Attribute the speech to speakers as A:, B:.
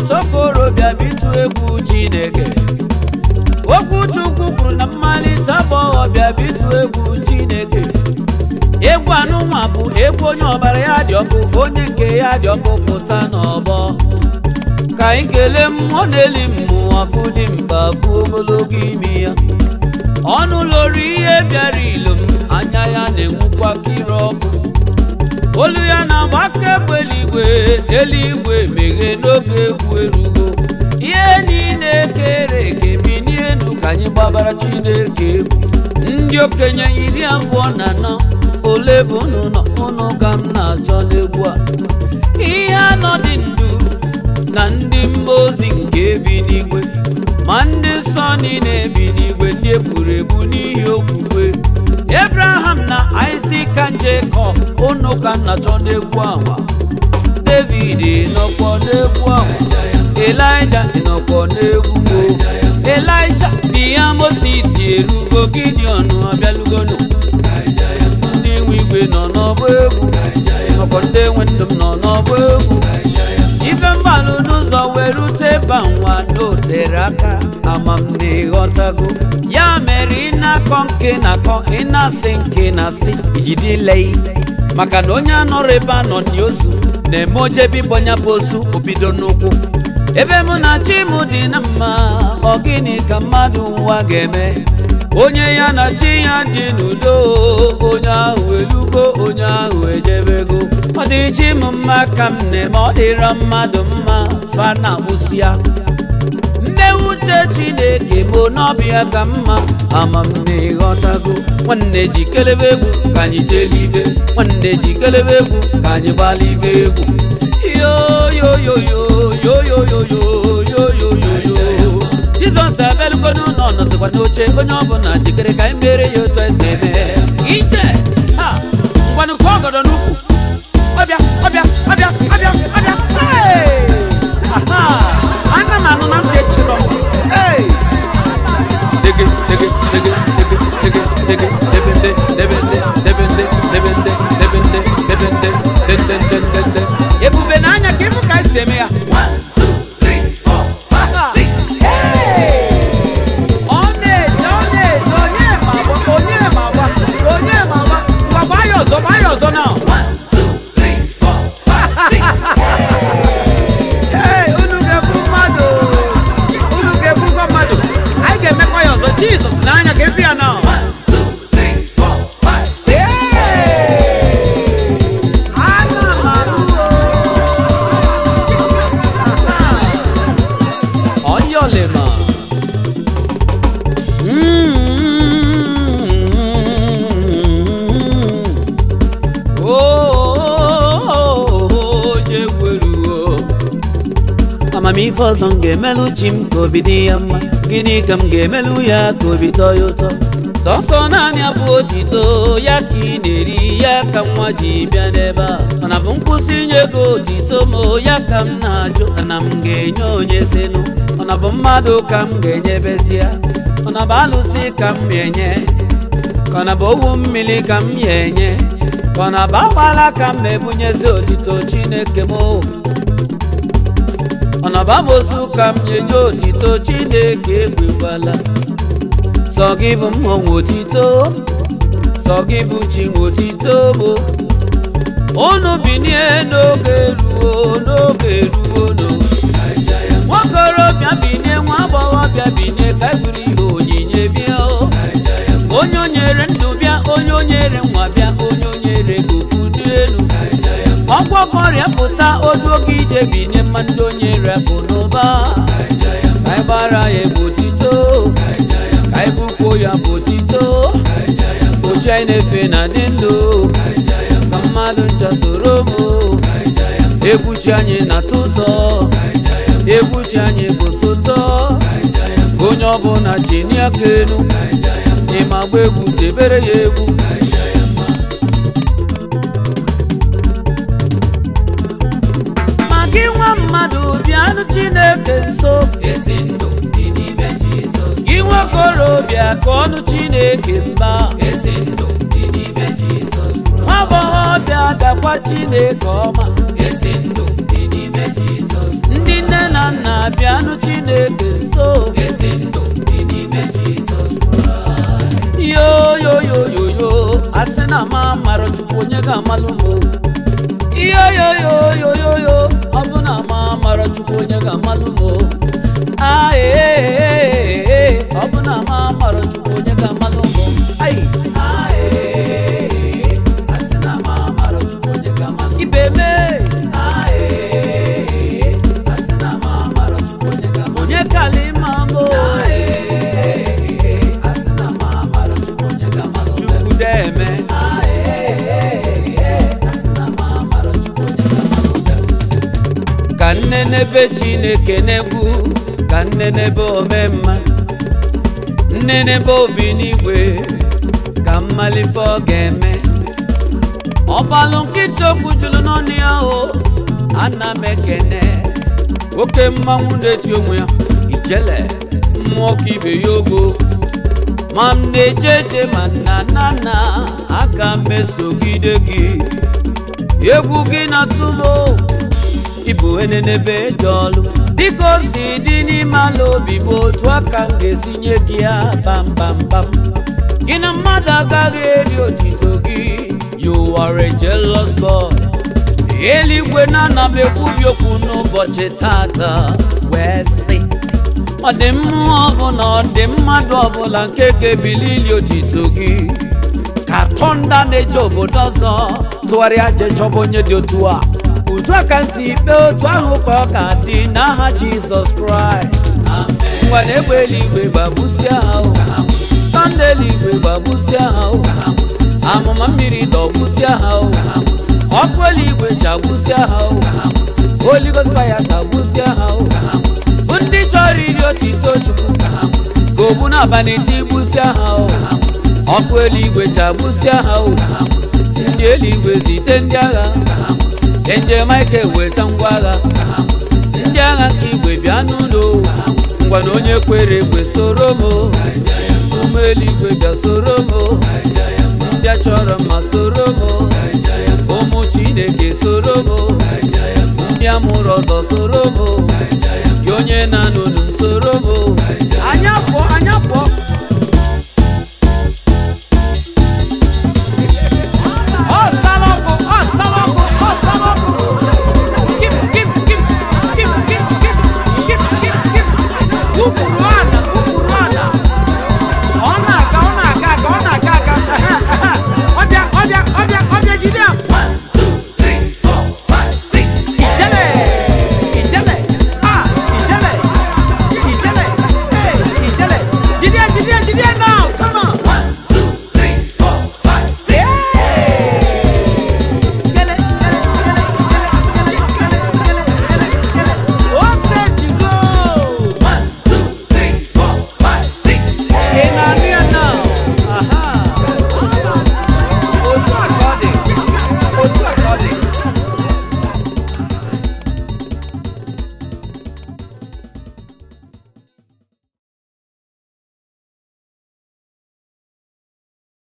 A: mmalite okorobịa bụ ịtụ egwu chineke okwu chukwu kwuru na mmalite agbọghọbịa bụ ịtụ egwu chineke egwu anụnwa bụ egwu onye ọbara ya dị ọkụ onye nke ya dị ọkụ pụta n'ọgbọ ka anyị kelee mmụọ na-eli mmụọ afụ dị mba afụ ogologo imi ya ọnụ lori ihe bịara ilo m anya ya na-enwukwa kiri ọkụ olu ya na-agba akaegbe eluigwe eluigwe meghe n'oge egwu erugo ihe niile kere eke binie enu ka anyị gbabara chineke egwu ndị okenye iri abụọ na anọ ole bụ unu nọ unu ka m na-achọ n'egwu a ihe anọ dị ndụ na ndị mmụọ ozi nke bi n'igwe ma ndị nsọ niile bi n'igwe ndị egburu egbu n'ihi okwukwe Abraham na Isaac and Jacob unu ka m na-achọ n'egwu awa David nọkwa n'egwu awa Elijah nọkwa n'egwu mo Elisha di ya Moses erugo Gideon abịalugonu ndị nwe igwe nọ n'ọgbọ egwu ọkwa ndị nwe ndụ m nọ n'ọgbọ egwu ife mgbalụ n'ụzọ wee rute banwa n'otere aka ama m na ịghọtago ya mere ị na-akọ nke na-akọ ị na-asị nke na-asị ijidilei maka na onye anọrọ ebe a nọ n'ozu na-eme ojebi bọnya bụ ozu obido n'ụkwụ ebe mụ na chi m dị na mma ọ gịnị ka mmadụ ụwa ga-eme onye ya na chi ya dị n'udo onye ahụ elugo onye ahụ ejebego ọ dị chi m mma ka m na-eme ọ dịrọ mmadụ mma fa na ya nne uche chineke bụ n'ọbịa ka mma ama m na ịghọtago nwanne ji kelebe egwu ka anyị jelibe nwanne ji kelebe egwu ka anyị gbalibe egwu yoyoyoyoyoyoyoyoyoyo jizọs abịalugonu nọ nọzikwa n'oche onye ọbụla jikere ka anyị mere ya otu esi eme ije ha ngwanụ kụọ ọgọdọ n'ukwu ọbịa ọbịa ọbịa ọbịa ọbịa hey! Aha! ana m anụ na ntị echirọ m hey! dege dege dege dege dege dege debende debende debende debende debende debende dende dende dende ebube n'anya ka ịfụ ka esi eme ya ọ na-eje ọ na-eje onye ma agba onye ma agba onye ma agba ngwa gbaa ya ọzọ gbaa ya ọzọ na Hey, unu ga-ebu mmadụ unu ga-ebukwa mmadụ anyị ga-emekwa ya ọzọ jizọs n'anya ka efi ya na ana m anụ ọyọlema onye gweruo amamife ọzọ m ga-emelụ chi m ka obi dị ya mma gịnị ka m ga-emelụ ya ka obi tọọ ya ụtọ sọsọ naanị abụ otito ya ka ị na-eri ya ka nwa ji bịa n'ebe a mana bụ nkwụsị inye gị otito ma ya ka m na-ajụ na m ga-enye onye senu ọna bụ mmadụ ka m ga-enyebezia ọna bụ alụsị ka m ga-enye ka ọ na bụ owu mmiri ka m ya enye ka ọ na bụ agbala ka m na-ebunyezi otito chineke m o ọnabamosu ka m nyenye otito chineke ekwekwala sọ gị bụ mmọnwụ otito sọ gị bụ chi nwe otito bụ unu binie n'oge ruo n'oge ruo no nwakorobịa binie nwa agbọghọbịa binie ka eburu ihe onyinye bịa o onye o nyere ndụ bịa onye o nyere nwa bịa onye o nyere goku dị elu ọgwọgwọ ọrịa pụta odu oge ije binye mma ndị onye repụ n'ụba ka anyị gbara ya egwu otito ka anyị bụkwuo ya bụ otito ochi anyị na-efe na dị ndụ ka mmadụ ncha soro m egwu chi anyị na-atọ ụtọ egwu chi anyị bụ sotọ onye ọbụla chini aka elu ịma gba egwu debere ya egwu ma gị nwa mmadụ bịanụ chineke nso
B: ezi ndụ dị n'ime jizọs
A: gị nwakorobịa ka ọnụ chineke mba
B: ezi ndụ dị n'ime jizọs
A: nwa agbọghọbịa dakwa chineke ọma
B: ezi ndụ dị n'ime jizọs
A: ndị nne na nna ga-amalụ m o. ihe yoyoyoyoyo ọ bụ na ama mara chukwu onye ga-amalụ m o. Ah, ee, ee, ee, ọ bụ na ama mara chukwu onye ga-amalụ m o. Ai. Ah, ee, ee, asị na ama mara chukwu onye ga-amalụ m o. ibe me Ah, ee, ee, asị na ama mara chukwu onye ga-amalụ m o. onye kala ịma m o. Ah, ee, ee, asị na ama mara chukwu onye ga-amalụ m o. chukwu deme Ah, ee, ee, asị na ama mara chukwu onye ga-amalụ m o. ka nne n'ebe chineke na-egwu ka nne n'ebe omemma nne n'ebe obi n'igwe ka mmalife ọ ga-eme ọbalụ nkịta okwu jụrụ n'ọnụ ya o ana m ekene oke mmanwụ na-eti onwe ya ijele mmụọ ka ibe ya ogo ma m na-eche eche ma nna nna nna aga m esogide gị egwu gị na-atụlo ịbụ enenebe dị ọlụ dịka o si dị n'ime ala obi bụ otu aka m ga-esi nye gị ya bambambam gị na mmadụ agaghị eri otito gị you are a jealous God eluigwe na-ana m ekwubi okwu n'ụbọchị tata wee sị ọ dị mmụọ ọbụla ọ dị mmadụ ọbụla nke ga-ebilili otito gị ka tọnda na-eje obodo ọzọ tụgharịa je chọba onye dị otu a otu a ka m si kpee otu ahụ ka ọ ka dị n'aha jizọs kraịst ngwa na egbe eluigwe gbagbusia ha o tọnda eluigwe gbagbusia ha o amụma mmiri dọgbusia ha o ọkụ eluigwe jagbusia ha o Holy Ghost fire jagbusia ha o ndị chọrọ iri otito chukwu ka ogbu n'abalị tigbusia ha o ọkụ eluigwe jagbusia ha o ndị eluigwe zite ndị agha enje maịka weta ngwa agha ndị agha nke igwe bịa n'ụlọ ngwa na onye kwere ekwe soro m ụmụ eluigwe bịa soro m ndị a chọrọ mma soro m ụmụ chineke soro m ndị amụrụ ọzọ soro m gị onye na-anụ